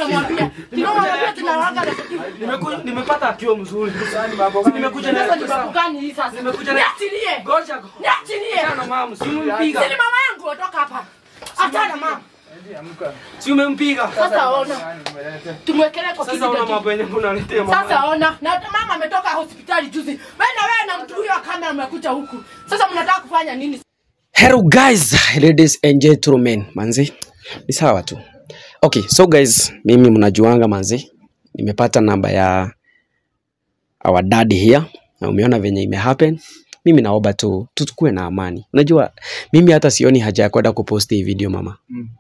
unamwambia? Tunamwambia tunalanga na Nimeku- nimepata akiwa mzuri. Nimekuja na sasa ni sababu gani hii sasa? Nimekuja na- Niachilie. Ngoja. Niachilie. Achana mama, si umempiga. Si ni mama yangu ondoka hapa. Achana mama. Si umempiga. Sasa ona. Tumwekelee kwa Sasa una kiti. mambo yenye unaletea mama. Sasa ona. Na mama ametoka hospitali juzi. Wewe na wewe na mtu huyo kama mmekuja huku. Sasa mnataka kufanya nini? Hello guys, ladies and gentlemen, manzi ni sawa tu. Okay, so guys, mimi mnajuanga manzi, nimepata namba ya our daddy here na umeona venye ime happen. Mimi naomba tu tukue na amani. Unajua mimi hata sioni haja ya kwenda kuposti hii video mama.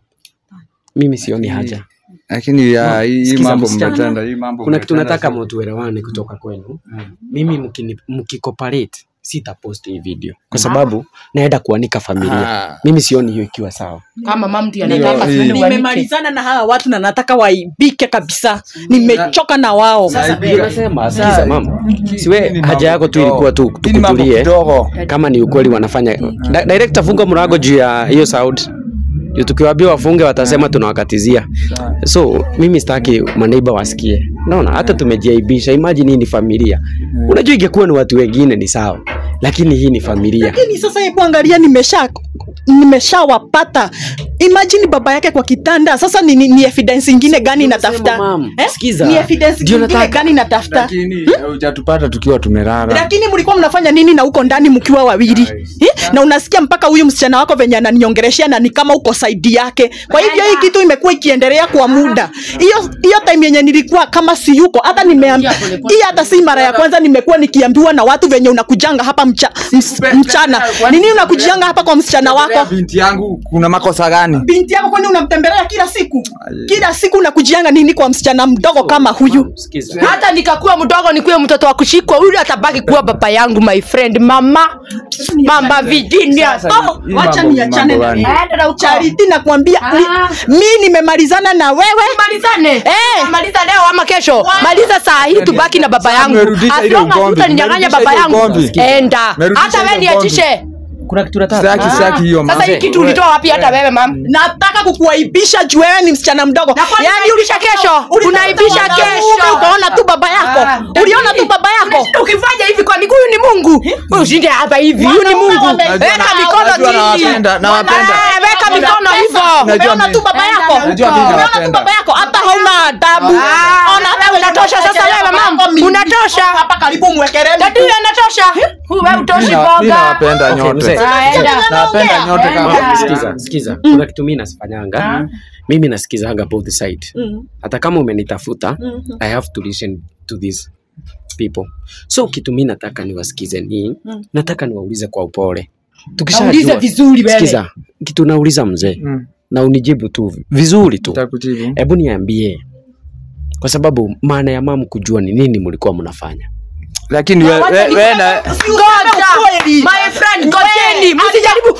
Mimi sioni haja. lakini ya hii Sikiza mambo msichana. mmetenda hii mambo Kuna kitu mmetenda nataka sana. mtuelewane kutoka kwenu. Mimi mkini- mkicooperate sitapost hii video kwa sababu naenda kuanika familia. Ah. Mimi sioni hiyo ikiwa sawa. Kama mama ndiye Ndio, anataka hii. tuende uanike. nimemalizana na hawa watu na nataka waibike kabisa nimechoka na wao Ndio nasema sikiza mama, siwe Hii ni haja yako tu mambo ilikuwa tu kidogo. Hii ni mambo tukutulie kidogo. kama ni ukweli wanafanya. Di- Director, funga mlango juu ya hiyo sound. Juu tukiwaambia wafunge watasema tunawakatizia. So mimi sitaki maneiba wasikie. Unaona, hata tumejiaibisha. Imagine hii ni familia. Unajua ingekuwa ni watu wengine ni sawa, lakini hii ni familia. lakini sasa hebu angalia nimesha nimeshawapata imagine baba yake kwa kitanda sasa ni, ni, ni evidence ingine gani natafuta Mam, Eh? sikiza. ni evidence Ndio ingine nataka- gani natafuta lakini hujatupata tukiwa tumelala lakini mlikuwa mnafanya nini na huko ndani mkiwa wawili eh? na unasikia mpaka huyu msichana wako venye ananiongeleshea na ni kama uko saidi yake kwa hivyo hii kitu imekuwa ikiendelea kwa muda hiyo hiyo time yenye nilikuwa kama si yuko hata nimeambia hii hata si mara ya kwanza nimekuwa nikiambiwa na watu venye unakujanga hapa mcha, ms, mchana nini unakujanga hapa kwa msichana wako binti yangu kuna makosa gani binti yako kwani unamtembelea kila siku kila siku unakujianga nini kwa msichana mdogo kama huyu Sikiza. hata nikakuwa mdogo nikuwe mtoto wa kushikwa huyu atabaki kuwa baba yangu my friend mama mama Virginia Oh, hii wacha mambo- niachane mambo na gani? Aenda na uko. Charity nakwambia Ah. mi mi nimemalizana na wewe malizane Eh. maliza leo ama kesho maliza saa hii tubaki na baba Sasa yangu mmerudisha As ile long as ugomvi, hutaninyang'anya mmerudisha baba ile yangu ugomvi. enda Mmerudisha hata ile wewe ugomvi. niachishe Kuna kitu nataka. Sitaki, sitaki hiyo sasa mambo. hii kitu ulitoa wapi hata wewe mam nataka kukuaibisha juu wewe ni msichana mdogo kwani unaibisha kesho? ulitafuta Unaibisha wanaume, kesho. ukaona tu baba yako Ah. uliona tu baba yako Unashinda ukifanya hivi kwani huyu ni mungu Wewe ushinde hapa hivi huyu ni Wanaume mungu wame- weka Najua- mikono najua chini nawapenda, nawapenda. Eh, weka mikono hivyo Najua umeona mimi- tu baba yako Najua mimi umeona tu nawapenda. baba yako hata hauna adabu Ah, Ona wewe unatosha sasa wewe, mam. Unatosha. hapa karibu mwekelee dadi huyu anatosha wewe utoshi Mimi na- mimi boga nawapenda Okay, nyote mzee. Ah, enda. nawapenda nyote kama Enda. Sikiza, sikiza. Kuna kitu mimi nasifanyanga. Mimi nasikizanga both side. Hata kama umenitafuta, I have to listen to these people. So kitu mimi nataka niwasikize ni nataka niwaulize kwa upole. Tukishajua Naulize vizuri wewe. Sikiza, kitu nauliza mzee Mm. na unijibu tu vizuri tu. Nitakujibu. Hebu niambie, kwa sababu maana ya mamu kujua ni nini mlikuwa mnafanya. lakini we- we- we na- Ngoja. My friend, ngojeni, msijaribu.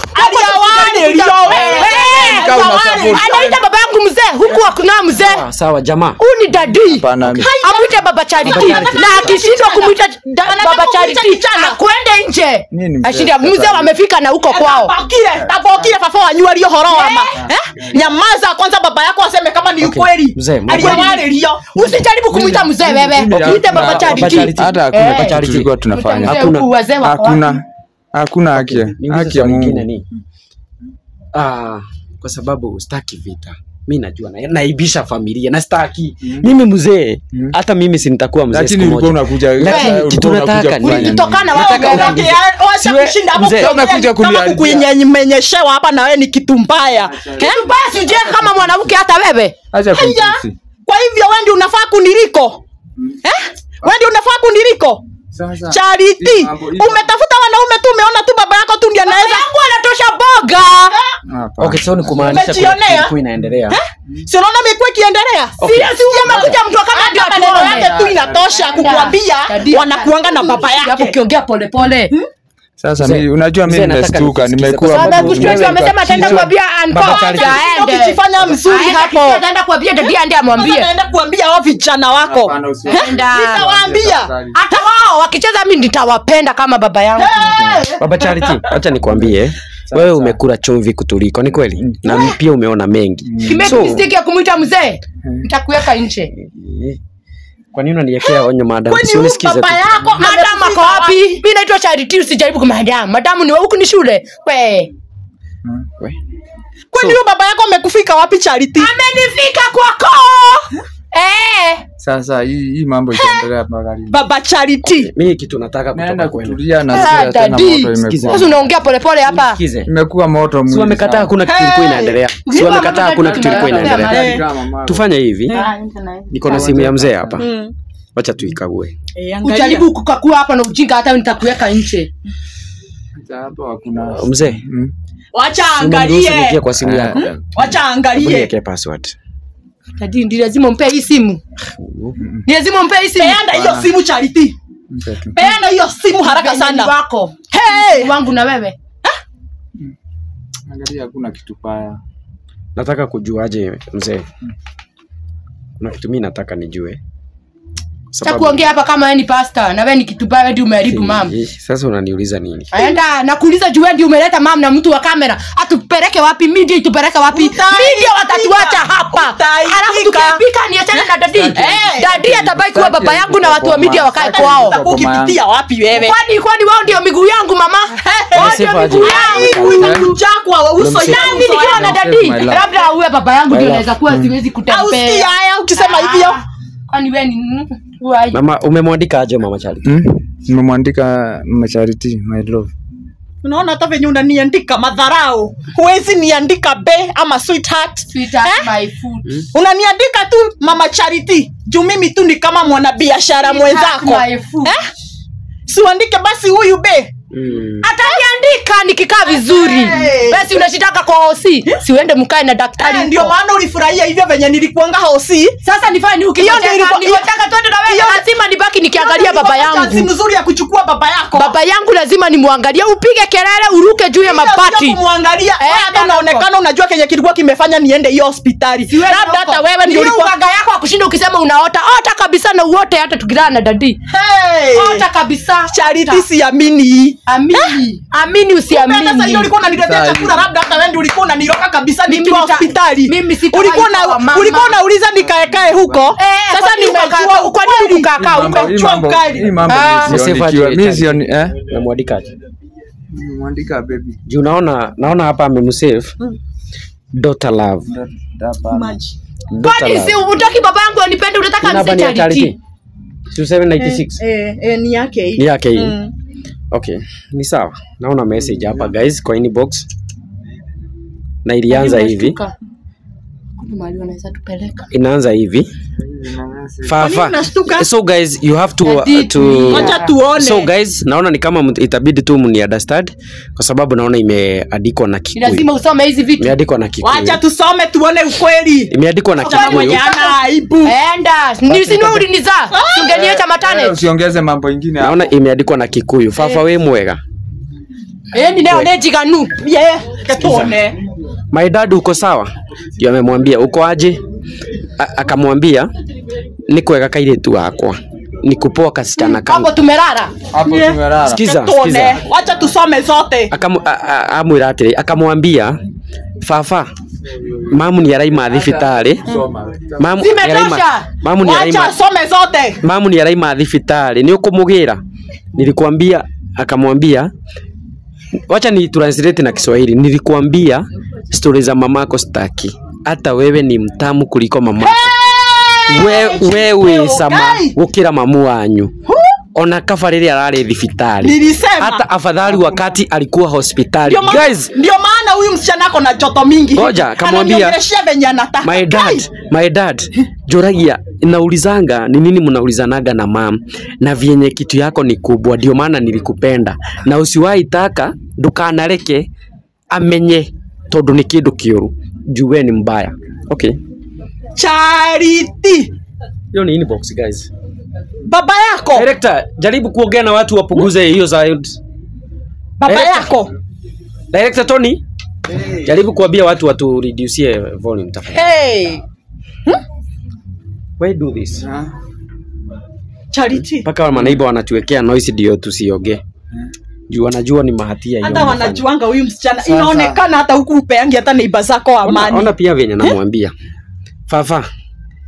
Eh, Kama una support. anaita baba yangu mzee huku hakuna mzee Sawa, sawa jamaa. huyu ni dadi Hapana. amwite baba charity Charity. na akishindwa kumwita da- baba charity akwende nje Mimi ni mzee ashinda sasa. mzee wamefika na huko kwao tapokire tapokire fafa wanyuario horo wama eh? nyamaza kwanza baba yako aseme kama ni Okay. ukweli Mzee, mzee. aliawaririo usijaribu kumwita mzee wewe mimi- mwite baba Baba charity Charity. hata hakuna Eh. kitu tulikuwa tunafanya Mzee Hakuna. huku wazee wako wapi? hakuna hakuna haki Niulize haki ya swali lingine Mungu ni ah, kwa sababu staki vita mi najua na, naibisha familia na staki mimi mzee hata mimi si nitakuwa mzee lakini siku ulikuwa moja unakuja Lakini ulikuwa kitu unakuja nataka ni- kufanya nini? Ulitokana wewe Nataka ongea. uniulize. wacha Siwe- kushinda hapo mzee, kuongea umekuja kama kuniharibia. kukunyeshewa hapa na wewe ni kitu mbaya eh? basi uje kama mwanamke hata wewe acha Haya, kunitusi. kwa hivyo wewe ndio unafaa kuniliko eh? wewe ndio unafaa kuniliko Sasa, Charity, hii mambo- hii umetafuta wanaume tu, umeona tu baba yako tu ndiye anaweza. yangu anatosha boga hapa. okay so ni kumaanisha kuna Umejionea? kitu ilikuwa inaendelea Si unaona imekuwa ikiendelea? Okay. Si si umekuja mtu kama Hata ndio maneno maneno yake tu Enda. inatosha Enda. kukuambia Dadi. wanakuanga na baba Hapo yake. ukiongea polepole Sasa Mzee, mi, unajua mzee, mimi nataka nimestuka, nikusikize nimekuwa kwa sababu mtu- Kushtua Unaweza amesema ataenda kichwa- kuambia Baba Anko Charity. aende. Ukijifanya mzuri Aenda hapo. kisha ataenda kuambia dadi aende Sasa amwambie. naenda kuambia wao vijana wako. Hapana, usiwe- Enda. Nitawaambia. Hata wao wakicheza mimi nitawapenda kama baba yangu. baba charity acha nikwambie wewe umekula chumvi kutuliko ni kweli na pia umeona mengi Kimeki so mistake ya kumuita mzee. nitakuweka nje Eh, Kwa nini unaniwekea onyo madam? Kwani Si huyu unisikize baba tu. yako madam ako wapi mi naitwa charity usijaribu kumadamu madamu ni wa huku ni shule we We. kwani huyu baba yako amekufika wapi Charity? amenifika kwako eh Sasa hii hii mambo itaendelea mpaka lini? Baba Charity. Mimi kitu nataka kutoka Naenda kwenu. kutulia na Ah, sasa tena daddy. moto Sikiza. imekuwa. sasa unaongea polepole hapa Sikize. Imekuwa moto mwingi. Si wamekataa sana. hakuna kitu ilikuwa inaendelea. Si Hey. wamekataa hakuna kitu ilikuwa Hey. inaendelea. Eh. Kama mama. Tufanye hivi. Niko na simu ya mzee hapa. Mm. Wacha tuikague. Eh, angalia. ujaribu kukakua hapa na ujinga hata nitakuweka nje Sasa hapo hakuna. Mzee, Mm. Wacha umeniruhusu niingie angalie. kwa simu yako. Eh, Wacha angalie. Uniwekee password. Dadi, ndi lazima umpe hii simu ni lazima umpe hii simu Peana hiyo simu Charity. mpe tu. Peana hiyo simu haraka Venye ni sana. wako Hey! wangu na wewe Angalia hakuna kitu baya. Nataka kujuaje mzee? Kuna kitu mimi nataka nijue. cha kuongea hapa kama wewe ni pasta na wewe ni kitu baya ndio umeharibu mam Eh, Sasa unaniuliza nini? aenda nakuuliza juu wewe ndio umeleta mam na mtu wa kamera atupeleke wapi media itupeleke wapi Utaibika. media watatuacha hapa Utaibika. alafu tukipika niachane na dadi Eh. dadi atabaki kuwa baba yangu na watu wa media wakae kwao Sasa- Ukipitia wapi wewe? kwani kwani wao ndio miguu yangu mama wao ndio Unasema aje? miguu Ai, yangu umekuja kwa uso Unamsema- yangu mimi nikiwa na Save dadi my life. labda uwe baba yangu ndio My naweza kuwa siwezi Au kutembea si haya ukisema hivyo? Ah, kwani wewe ni who are you? Mama umemwandika aje mama Charity? Mm? Nimemwandika Mama Charity, my love. Unaona hata venye unaniandika madharau. Huwezi niandika be ama sweetheart. Sweetheart, Eh? my food. Unaniandika tu mama Charity. Juu mimi tu ni kama mwanabiashara mwenzako. Sweetheart, my food. Eh? Siuandike basi huyu be. Mm. ataniandika nikikaa vizuri Hey. basi unashitaka kwa osi siuende mkae na daktari Eh, ndio huko. maana ulifurahia hivyo venye nilikuanga hosi. sasa nifanye Hiyo ndio ilikuwa- ukitaka twende na wewe hiyo- lazima nibaki nikiangalia baba Chansi yangu mzuri ya kuchukua baba yako. baba yangu lazima nimwangalie upige kelele uruke juu ya Hiyo mabati sio kumwangalia. Eh, Wewe hata ndio unaonekana unajua kenye kilikuwa kimefanya niende hiyo hospitali. Siwezi Labda huko. hata wewe ndio Hiyo ulikuwa uganga yako akushinda ukisema unaota ota kabisa na uote hata tukilala na dadi Hey! ota kabisa Charity siamini. amini amini Kumbe Sasa hiyo usiamini ulikuwa unaniletea Sasa chakula labda hata wewe ndio ulikuwa unaniroka kabisa Mimi nikiwa nita- hospitali. mimi sitawahi Ulikuwa sawa, na mama. ulikuwa unauliza nikaekae huko. Eh, Sasa kwa nini nimejua ukakaa- kwa nini ukweli. ukakaa Hii huko? mambo- hii umechua mambo- ukali. hii mambo Ah. mimi sioni Msefa ikiwa- aje, mimi Charity? sioni eh Umemwandika aje? Nimemwandika baby. Juu naona naona hapa amemsave. Daughter love. Maji. Daughter kwani si love. utaki baba yangu anipende unataka Namba ni ya mse charity Charity. Si 796. Eh, eh, ni yake hii. Ni yake hii. Mm. Okay, ni sawa. Naona message hapa guys kwa inbox. Na ilianza hivi. Kuna mahali wanaweza tupeleka Inaanza hivi. Fafa. unashtuka? So guys, you have to Daddy, to Wacha tuone. So guys, naona ni kama mtu- itabidi tu mni understand kwa sababu naona imeandikwa na ni Kikuyu. lazima usome hizi vitu Imeandikwa na Kikuyu. Wacha tusome tuone ukweli. Imeandikwa na Kama Kikuyu. mwenye ana aibu. enda nisinue ulinizaa singeniacha matane Wewe usiongeze mambo ingine hapo. Naona imeandikwa na Kikuyu. Fafa we mwega. endi neo nejiganu Yeah, tuone. My dad uko sawa? Ndio amemwambia uko aje? A- Akamwambia ni kwega kairitu wakwa. Ni kupoa kasichana hapo kangu. tumerara Hapo Yeah. tumelala. Sikiza, Tuone. sikiza. Wacha tusome zote. Akamu- a- a- amwira atiri akamwambia fafa mamu ni araima thibitarĩ mamu nĩ araima- Zimetosha. mamu nĩ Wacha araima asome zote. mamu ni araima thibitarĩ nĩ ũkũmũgĩra nilikwambia akamwambia wacha ni translate na Kiswahili nilikwambia stori za mamako staki hata wewe ni mtamu kuliko mamako we, wewe sama Guy. gũkĩra mamu wanyu ona kaba rĩrĩa ararĩ thibitarĩ Nilisema. hata afadhali wakati alikuwa hospitali Ndio maana- guys ndio maana huyu msichana ako na joto mingi. Ngoja, akamwambia- Ananiongeleshea venye anataka. my dad my dad joragia naulizanga ni nini mnaulizanaga na mam na vyenye kitu yako ni kubwa ndio maana nilikupenda na usiwahi taka ndukanareke amenye tondu ni kindu kiuru juwe ni mbaya okay Charity. hiyo ni inbox guys Baba yako. director jaribu kuongea na watu wapunguze hiyo sound Baba Director. yako. director Tony jaribu kuambia watu watu reduce volume tafadhali Hey. why do this Charity. mpaka manaiba wanatuwekea noise ndio tusiongee juu wanajua ni mahatia hiyo Hata wanafanya. wanajuanga huyu msichana. Sasa- Inaonekana hata huku upeangi hata neiba zako Ona, amani. ona pia venye namwambia fafa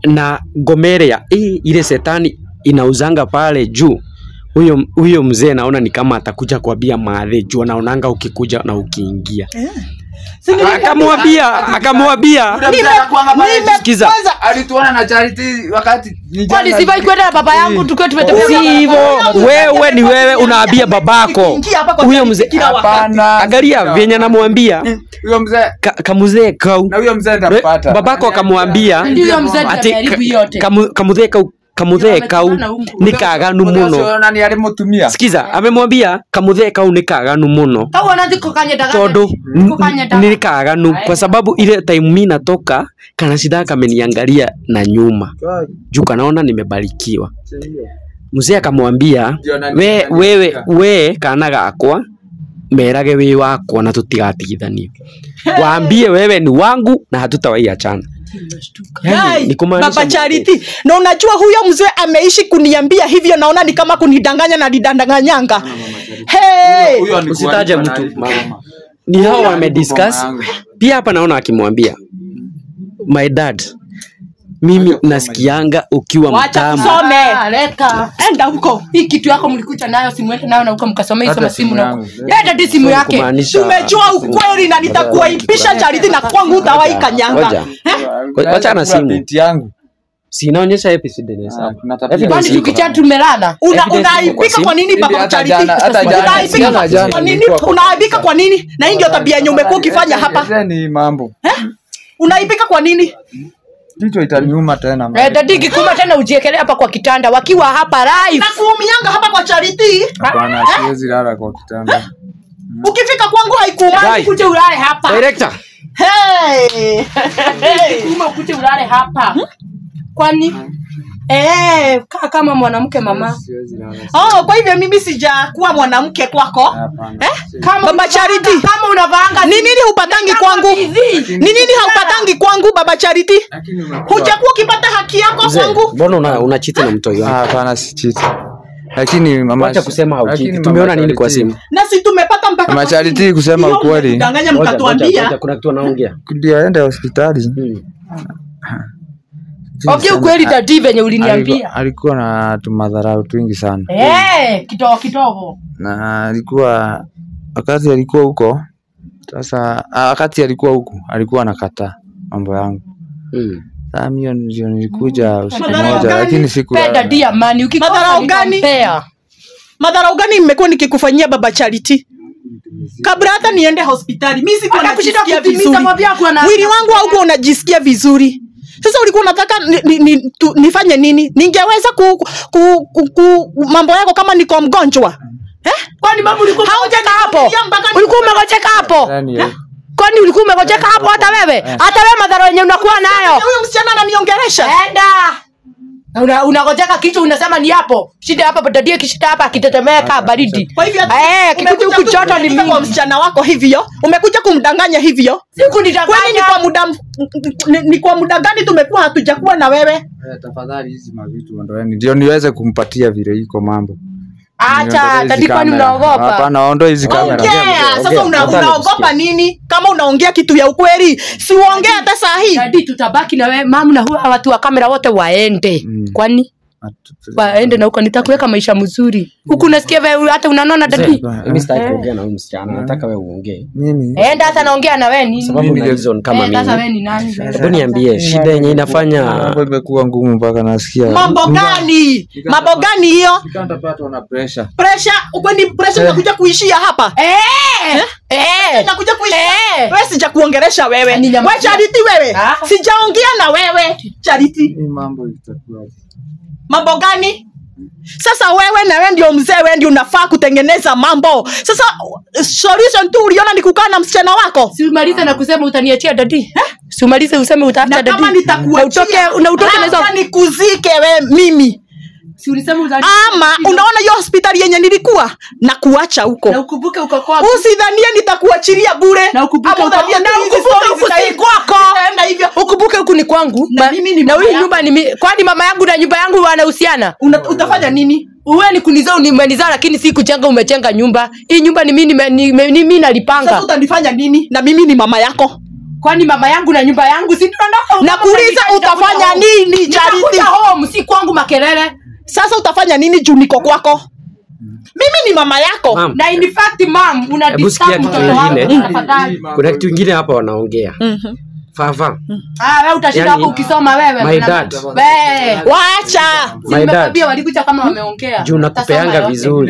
na gomerea hii ile setani inauzanga pale juu huyo huyo mzee naona ni kama atakuja kuambia maadhi juu anaonanga ukikuja na ukiingia akamwambia akamwambia sikiza alituona na charity wakati ni kwani jana- sifai kwenda na baba yangu tukiwa tumetembea si hivyo wewe ni wewe unaambia babako Ingia hapa kwa huyo charity mzee kila wakati. Hapana. angalia venye namwambia huyo mzee ka, kamuzee kau na huyo mzee nitampata babako akamwambia Ndio mzee ati ameharibu yote. kamu- kamuzee kau kamuthe kau nĩ kaganu mũno na ni alimutumia sikiza amemwambia kamuthe kau nĩ kaganu mũno kau ona thiko kanyendaga tondå Thiko kanyendaga. nĩ kaganu kwa sababu ile time mi natoka kana sida kameniangalia na nyuma juu kanaona nimebarikiwa mzee akamwambia Ndio, na- we na- wewe we kana gakwa merage wi wakwa na tutigatigithanio waambie wewe ni wangu na hatutawaiachana Yai, ni kumaanisha baba mzee. Charity, na unajua huyo mzee ameishi kuniambia hivyo, naona ni kama kunidanganya na nidanganyanga. Hey, Huyo alikuwa usitaje alikuwa mtu na- mama. ni hao Huyo wamediscuss alikuwa mama yangu. pia hapa naona akimwambia my dad mimi nasikianga ukiwa wacha mtamu tusome, Ah, leta enda huko. hii kitu yako mlikuja nayo simuende nayo na huko mkasomea hizo Hata masimu simu na yangu. leta tu simu yake kumaanisha Tumejua ukweli na nitakuaibisha Charity, na kwangu utawahi Ngoja. kanyanga. Wa- wacha na Kula simu. binti yangu si inaonyesha episode ni Ah, sawa. kuna tabia. Evidence kwani iko. tukicha tumelala Una, Evidence iko kwa unaaibika simu. kwa nini Hivi baba hata Charity? jana- hata jana- Unaaibika jana- jana kwa nini? nilikuwa kwa- Unaaibika kwa nini? Na hii ndio tabia yenye umekuwa ukifanya hapa. ni mambo Unaibika kwa nini? kichwa itaniuma tena Eh, dadi kikuma tena ujiekelea hapa kwa kitanda wakiwa hapa live Nakuumianga hapa kwa Charity. hapana siwezi lala kwa kitanda Ukifika kwangu haikuumani. Guy. kuje ulale hapa director Hey. Hey. kikuma kuje ulale hapa kwani eh kaa kama mwanamke mama siwezi lala Oh, kwa hivyo mimi sijakuwa mwanamke kwako. hapana Eh? kama Baba unavaanga- Charity. kama unavaanga Ni nini hupatangi kwangu? hivi Ni nini haupatangi kwangu baba Charity? lakini umekuwa Hujakuwa ukipata haki yako mzee kwangu? mbona una, una chiti na mtoi Ah, wako hapana si cheat lakini mama wacha kusema lakini hauchiti mama tumeona nini kwa Charity- simu Na si tumepata mpaka Mama kwa Charity simu. kusema Hiyo ukweli. mnatudanganya Ngoja, ngoja, mkatuambia. ngoja, kuna kitu anaongea ndio aende hospitali Hmm. ongea ukweli dadi venye alikuwa, uliniambia alikuwa na tumadharau twingi sana eh kidogo kidogo na alikuwa wakati alikuwa huko sasa ah, wakati alikuwa huku alikuwa anakataa mambo yangu Hmm. saa mio ndio nilikuja usiku Madharau moja gani? lakini siku pe dadi amani ukikosa Madharau gani? nitampea. Madharau gani nimekuwa nikikufanyia baba Charity? Kabla hata niende hospitali, mimi sikuwa Hata kushinda najisikia kutimiza vizuri. mwambie akuwa na- Mwili wangu haukuwa unajisikia vizuri. Sasa ulikuwa unataka ni, ni, ni, tu, nifanye nini? Ningeweza ku, ku, ku, ku mambo yako kama niko mgonjwa. Eh? kwani mama ulikuwa umegojeka hapo Haujaniambia mpaka ulikuwa umegojeka hapo Yaani, eh, kwani ulikuwa umegojeka hapo hata wewe hata wewe madhara yenye unakuwa nayo huyo msichana ananiongelesha. enda una, unagojeka kichwa unasema ni hapo shida hapa dadie kishida hapa akitetemeka baridi Kwa hivyo eh kikuja umekuja huku tu joto ni kuniandika kwa mingi msichana wako hivyo, umekuja kumdanganya hivyo. Kwani ni sikunidanganya kwa muda m- ni, ni kwa muda gani tumekuwa hatujakuwa na wewe? eh, tafadhali hizi mavitu ondoeni ndio niweze kumpatia vile iko mambo acha Niondolee hizi dadi kwani kamera. unaogopa hapana ondoe hizi kamera Ongea, ongea, sasa ongea. una, Nadhani unaogopa kusikia. nini? Kama unaongea kitu ya ukweli, si uongee hata saa hii. dadi tutabaki na wewe mamu na huwa watu wa kamera wote waende Mm. kwani waende na huko nitakuweka maisha mzuri huku unasikia wewe hata unanona dadi mimi sitaki kuongea na huyu msichana nataka wewe uongee mimi enda hata naongea na wewe nini sababu Mimi una ndio- reason kama Eh, sasa mimi wewe ni nani hebu niambie shida yenye inafanya mambo imekuwa ngumu mpaka nasikia Mambo gani? Mambo gani hiyo? Nikatapatwa na pressure Pressure, kwani pressure inakuja kuishia hapa? eh eh Inakuja kuishia. eh Wewe sija kuongelesha wewe. Ni nyama- Wewe Charity wewe. Ah. Sijaongea na wewe. Charity. hii mambo itakuwa Mambo gani? Sasa wewe na wewe ndio mzee, wewe ndio unafaa kutengeneza mambo. Sasa solution tu uliona ni kukaa na msichana wako. si umalize na kusema utaniachia dadi si umalize useme utafuta Na dadi kama na nitakuachia, utoke na utoke na hizo labda nikuzike wewe mimi. si ulisema utani Ama unaona hiyo hospitali yenye nilikuwa na kuacha na huko. ukumbuke uko kwako Usidhanie nitakuachilia bure. na ukumbuke Ama uko udhanie na tu hizi ukumbuke stories huku si zitaenda- kwako zitaenda hivyo. ukumbuke huku ni kwangu Na Ma- mimi ni na mama huyu yako. nyumba ni mi- kwani mama yangu na nyumba yangu wanahusiana Una, utafanya nini? uwe ni kunizaa umenizaa lakini si kujenga umechenga nyumba hii nyumba ni mimi nime- nime- ni mimi Sasa nalipanga utanifanya nini? Na mimi ni mama yako. kwani mama yangu na nyumba yangu si tunaondoka nakuuliza utafanya nini charity Nitakuja home si kwangu makelele sasa utafanya nini juu niko kwako mimi ni mama yako Ma'am, na in fact mam una Hebu sikia disturb kitu mtoto wangu ingine. tafadhali kuna kitu ingine hapa wanaongea fafa ah wewe utashinda Yani, hapo ukisoma wewe my mwana- dad. Wewe. wacha Si My nimekwambia dad. walikuja kama wameongea juu Utasoma nakupeanga yote. vizuri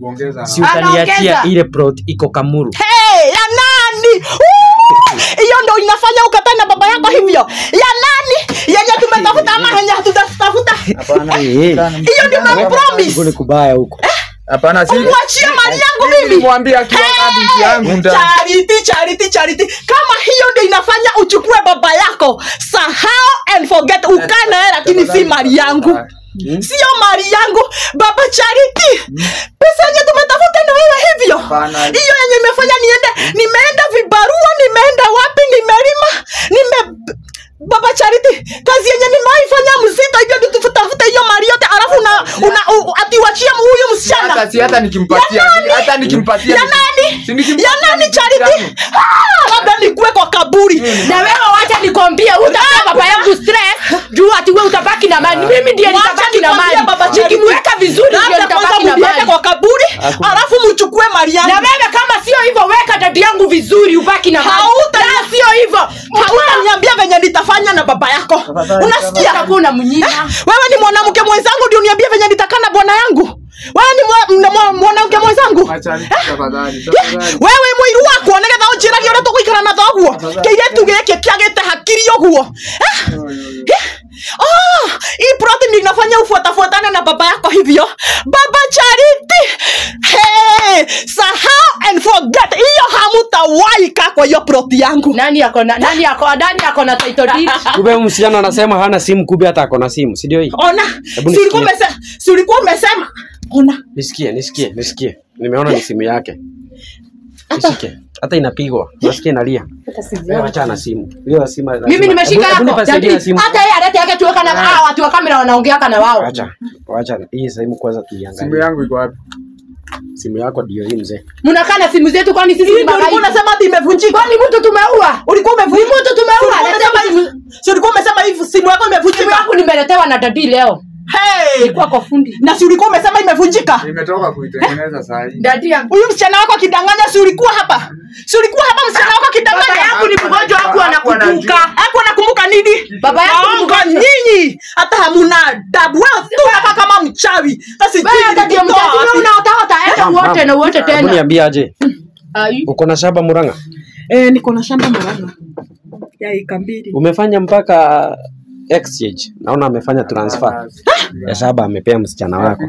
si utaniachia Anaongeza. ile plot iko kamuru hey, ya nani Woo! hiyo ndo inafanya ukatae na baba yako hivyo ya nani yenye tumetafuta ama yenye hatutatafuta Eh, hiyo ndio huko umepromise ni kubaya huko Hapana, si umwachie mali yangu mimi nilimwambia akiwa kabiti yangu nda. charity charity charity kama hiyo ndio inafanya uchukue baba yako sahau and forget ukae naye lakini si mali yangu sio mali yangu baba charity pesa yenye tumetafuta na wewe hivyo Hapana. hiyo yenye imefanya niende nimeenda vibarua nimeenda wapi nimelima nime baba charity kazi yenye nimewaifanya mzito hivyo ndio tutafute hiyo mali yote alafu una, una, u, atiwachie huyu msichana Hata si hata nikimpatia, Ya nani? hata nikimpatia. ya nani Si nikimpatia ya nani ni charity yangu. Ah, labda nikuwe kwa kaburi na wewe wacha nikwambie utapea baba yangu stress juu ati wewe utabaki na mali mimi ndiye Wacha nitabaki na nikwambie mali baba Charity. nikimweka vizuri ndio Labda kwanza nitabaki na mliweke mali kwa kaburi alafu mchukue mali yangu na wewe kama sio hivyo weka dadi yangu vizuri ubaki na mali Hauta- La, sio hivyo hautaniambia venye nitafanya na baba yako unasikia utakuwa unamnyima wewe ni mwanamke mwenzangu ndio niambie venye nitakaa na bwana yangu wewe ni mwa- mna- mwa- mwanamke mwenzangu Acha tafadhali, Yeah, tafadhali. wewe mwiru wakwa nigetha unjiragie uria tuguikara na thoguo keiretu giki kiagite hakiri uguo Eh? Yeah. Ah, hii plot ndio inafanya ufuatafuatane na baba yako hivyo baba charity hey, sahau and forget hiyo hamutawahi kaa kwa hiyo plot yangu nani ako na nani ako nani ako na title deed kumbe huyu msichana anasema hana simu kumbe hata ako na simu si ndio hii ona Hebu si ulikuwa nisikie. umesema si ulikuwa umesema ona nisikie nisikie nisikie nimeona ni simu yake nisikie hata inapigwa nasikia inalia Wewe wacha na simu hiyo simu lazima- mimi nimeshika Hebu- hebu yako nipasaidie Daddy, simu hata yeye alete yake tuweka na hao watu wa kamera wanaongeaka na wao wacha wacha hii simu kwanza Simu tuiangalie yangu iko wapi? simu yako ndio hii mzee mnakaa na simu zetu kwani sisi Hii ni ndio ulikuwa baba unasema ati imevunjika kwani mtu tumeua ulikuwa umevunjika mtu tumeua Si ulikuwa umesema hivi si ulikuwa umesema hivi simu yako simu imevunjika yangu nimeletewa na dadi leo hey ilikuwa kwa fundi na si ulikuwa umesema imevunjika Nimetoka kuitengeneza saa hii. dadi yangu huyu msichana wako akidanganya si ulikuwa hapa si ulikuwa hapa msichana wako akidanganya Baba yangu ni mgonjwa haku anakumbuka hapo nakumbuka nini Baba yangu ni Waongo mgonjwa. nyinyi hata hamuna adabu wewe tu hapa kama mchawi Sasa wewe sijui dadi ya nilikutoa mtatu wewe wapi. unaotaota enda uote na uote hebu tena niambie aje Ai. uko na shamba muranga eh niko na shamba Murang'a ya eka mbili umefanya mpaka exchange naona amefanya transfer ya shamba amepea msichana wako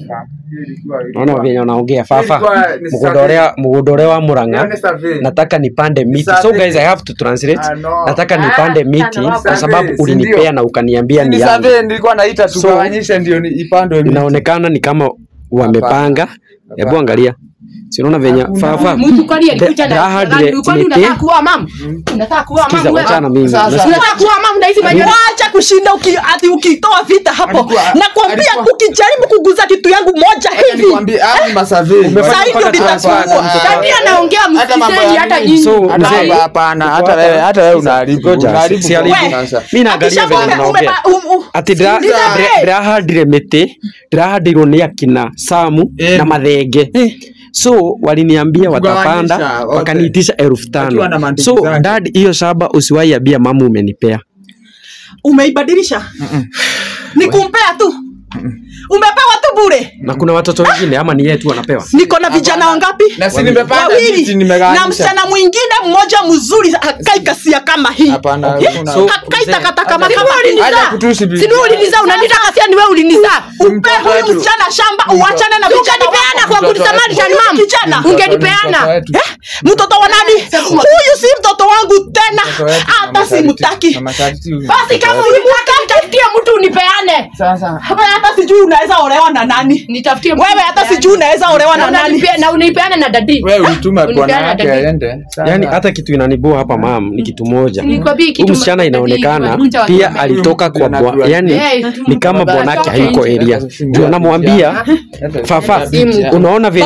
naona venye unaongea fafa Ilikuwa ni mgundore mgundore wa muranga Ni survey. nataka nipande miti so survey. guys i have to translate Ah, no. nataka nipande miti sana kwa sababu Survey, si ulinipea ndio? na ukaniambia ni Ni yangu survey nilikuwa naita So, tugawanyishe ndio ni ipandwe miti. inaonekana ni kama wamepanga hebu Hapana. angalia si unaona venye Hakuna. fafa mtu kwani alikuja The- na raha kwani dire- kwani nite- unataka kuoa mama unataka kuoa Sikiza, mama wachana mimi. Sasa- Nasikia- unataka kuoa mama na hizi manywele wacha kushinda uki, ati ukitoa vita hapo Alikuwa- nakwambia alikuwa- ukijaribu kuguza kitu yangu moja Acha hivi nikwambie, hao ni masurvey. Umefanya Sasa hivi mpaka ndio transfer nitakuua. kwa mtoto dadi anaongea Hata mambo msisemi ya hata nini? nyinyi So, Hata mzee, hapa hapana, uko hata hapa. wewe hata wewe unaharibu. Ngoja, Unaharibu si kwa haribu. sasa. mi naangalia venye Akisha mnaongea ume- um- um- ati ndira- Sikiza, ndira- eh. ndirahandire miti ndirahandirwo nĩ akina samu Eh. na mathenge so waliniambia watapanda Kugawanyisha, okay. wakaniitisha elfu Wakiwa tano na mandugu so zake. dad hiyo shamba usiwaiambia mamu umenipea umeibadilisha ni kumpea tu umepewa tu bure na kuna watoto wengine ama ni yetu wanapewa niko na vijana wangapi Na si nimepanda miti wawili nimegawanyisha. na msichana mwingine mmoja mzuri akai kasia kama hii Hapana, Okay, kuna- so- akai mzee, takataka kama Sini kama wewe hii ulinizaa? Acha kutusi bibi. Sini wewe ulinizaa unanita kasia ni wewe ulinizaa upe Mtoto huyu wetu. msichana shamba uachane na Si vijana ungenipeana wako. kwa Mtoto kunisamarisha wetu. ni mama Kijana. ungenipeana Mtoto wetu. Eh? mtoto wa nani huyu si mtoto wangu tena Mtoto wetu na hata masharti- simtaki na masharti huyu. basi kama ulitaka nitafutie mtu unipeane Sasa. Hapa hata sijui unaweza olewa na nani nitafutie mtu wewe hata unipeane. sijui unaweza olewa na Na nani unanipea- na unipeane na dadi Wewe ulituma bwana Unipeane yake dadi. aende. Sasa. yani hata kitu inanibua hapa mam ni kitu moja Nilikwambia kitu huyu msichana dadi, inaonekana wavunja wa pia kiume. alitoka Huyu kwa mtu bwa, anajua. yani Eh, ni kama tumebaba- bwanake toka hayuko nje. area ndio namwambia fafa Simu. unaona venye Baba,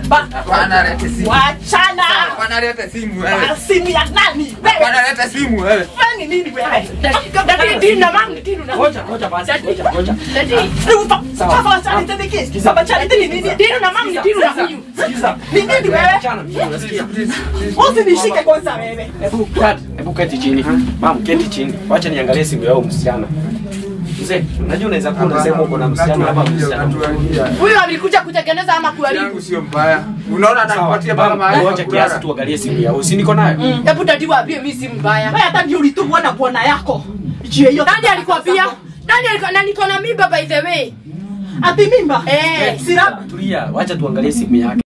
Ba- Hapana, lete simu. Wachana. Hapana, lete simu wewe. Ah, Simu ya nani? Wewe. Hapana, lete simu wewe. Wewe ni nini wewe? Dadi, dini na mami, dini na Ngoja, ngoja basi. Ngoja, ngoja. Dadi, Ni ufa- Papa Charity ni kiss. Papa Charity ni nini? dini na mami, dini na huyu. Sikiza. Ni nini wewe? Achana, unasikia? Usinishike kwanza wewe. Hebu dad, hebu keti chini. Mam, keti chini. Wacha niangalie simu yao msichana. Mzee, unajua unaweza kuwa unasema uko na msichana hapa msichana. Huyu alikuja kutengeneza ama kuharibu. yangu sio mbaya. Unaona atakupatia mpaka mahali Ngoja pa kiasi kulala. tuangalie simu yao. Si niko nayo? Hebu dadi waambie mimi si mbaya. Wewe hata ndio ulitumwa na bwana yako. Juu ya hiyo. Nani alikwambia? Nani alikuwa na niko na mimba by the way? Ati mimba? Eh. Sira. Tulia, wacha tuangalie simu yake.